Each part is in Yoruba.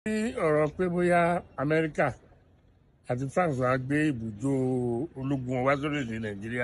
ní ọ̀rọ̀ pé bóyá amẹ́ríkà àti france wàá gbé ibùdó ológun wọn wá sórílẹ̀-èdè nàìjíríà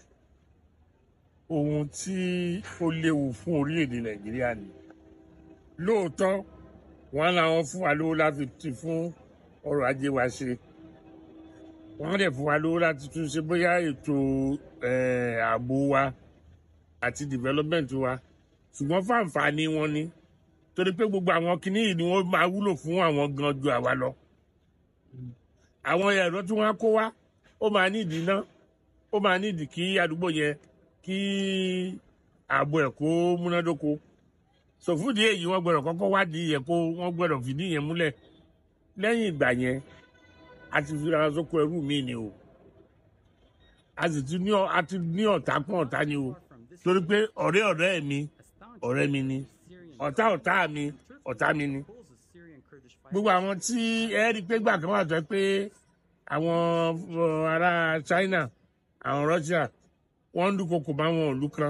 ohun tí ó léwu fún orílẹ̀-èdè nàìjíríà ni lóòótọ́ wọn làwọn fún wa lówó láti ti fún ọrọ̀ ajé wa ṣe wọ́n dẹ̀ fún wa lówó láti tún ṣe bóyá ètò eh, ààbò wa àti development wa ṣùgbọ́n fáǹfààní wọn ni torí pé gbogbo àwọn kinní yìí ni wọ́n máa wúlò fún àwọn gan ju àwa lọ àwọn ẹ̀rọ tí wọ́n á kó wá ó máa nídìí iná ó máa nídìí kí àdúgbò yẹn kí ààbò ẹ̀ kó múnádóko sòfúdì èyí wọ́n gbọ́dọ̀ kọ́kọ́ wádìí yẹn kó wọ́n gbọ́dọ̀ fìdí yẹn múlẹ̀ lẹ́yìn ìgbà yẹn a ti fi ara sóko ẹrú mi ni o a sì ti ní ọ- a ti ní ọ̀tá pọ̀ ọ̀tá ni o torí pé ọ̀rẹ́ ọ̀rẹ́ mi ọ̀rẹ́ mi ni ọ̀tá ọ̀tá mi ọ̀tá mi ni gbogbo àwọn tí ẹ rí i pé gbà kan wà tó pé àwọn uh, ará China àwọn Russia wọ́n ń dúnkokò bá wọn òlu kan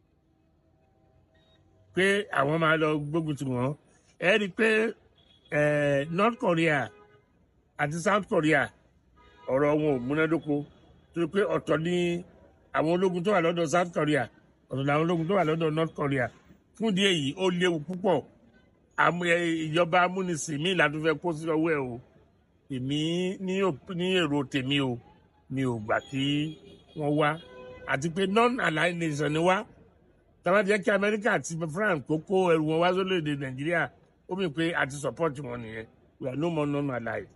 pé àwọn máa lọ gbógun tì wọ́n ẹ rí i pé eh, North Korea àti South Korea ọ̀rọ̀ wọn ò múnádóko torí pé ọ̀tọ̀ ni àwọn ológun tó wà lọ́dọ̀ South Korea ọ̀tọ̀ ni àwọn ológun tó wà lọ́dọ̀ North Korea fún ìdí èyí ó léwu púpọ̀ àmú ẹ, ìjọba amúnisìn mi ìlànà fẹ́ kó sí ọwọ́ ẹ̀ o èmi ní ò- ní èrò tèmi o mi ò gbà kí wọ́n wá àti pé non-aligned nation ni wá tàbá jẹ́ kí Amẹ́ríkà àti France kó kó ẹrù wọn wá sórílẹ̀-èdè Nàìjíríà ó mì pé àti support wọn nìyẹn we are no more non-aligned.